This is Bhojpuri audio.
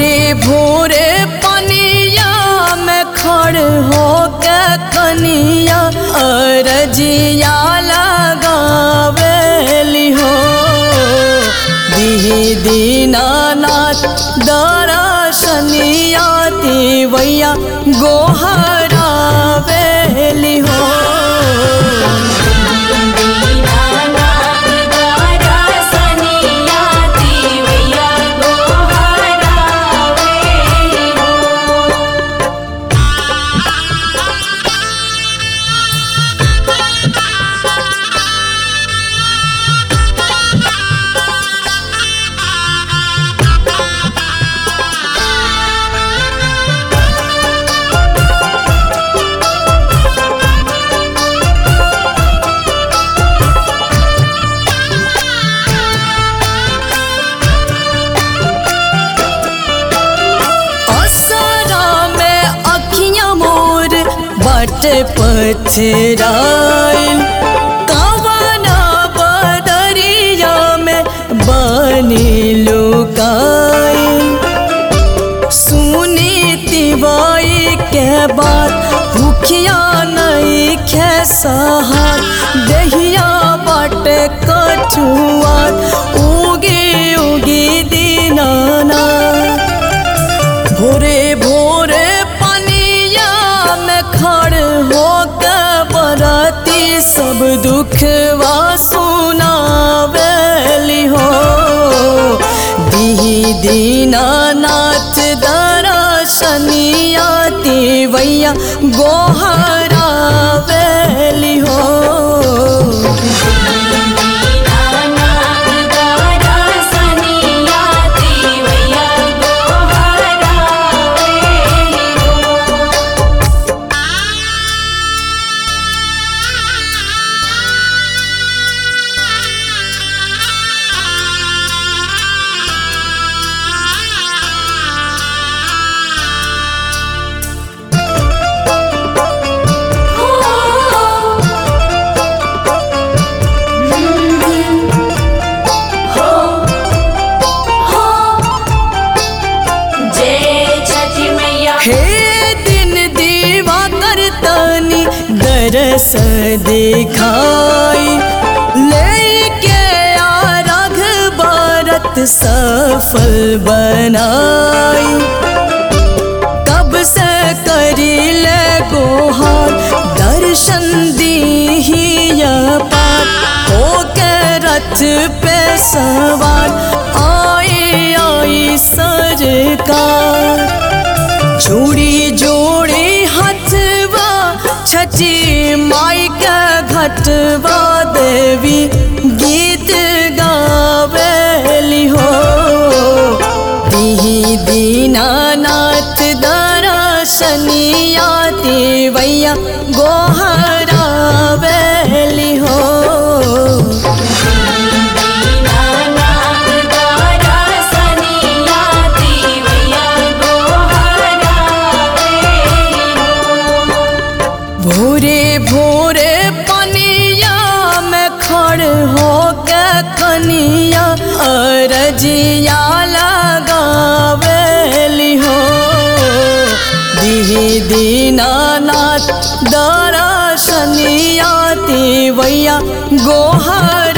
भोरे भोरे पनिया में खड़ हो के कनिया अरजिया लगावेली हो दिही दीनानाथ दरसनिया देवैया गोहरावेली हो दीनानाथ दरसनिया देवैया गोहरावेली हो असरा में अखियां मोर बट पथराइल कवना बदरिया में बनी लुकाइल सुनी तिवाई के बात भूखिया नहीं खे सहार दहिया बट कछुआत उगी उगी दीनाना भोरे भोरे पनिया में खड़ हो के बरती सब दुखवा सुनावेली हो दिही दीनानाथ दरसनिया देवैया गोहरावेली हो दीनानाथ दरसनिया देवैया गोहरावेली हो जय छठी मैया हे दिन दीवा करतनी दरस दिखाई लेके आ रघ भारत सफल बनाई कब से करी ले गोहार दर्शन दी पार हो के रथ पे सवार आई आई सरकार जोड़ी जोड़ी हथवा छची माई के घटवा देवी गीत गावेली हो दिही दीनानाथ दरसनिया देवैया गोहरावेली हो दीनानाथ दरसनिया देवैया गोहरावेली हो भोरे भोरे पनिया में खड़ हो के कनिया अरजिया लगावेली हो दिही दीनानाथ दरसनिया देवैया गोहर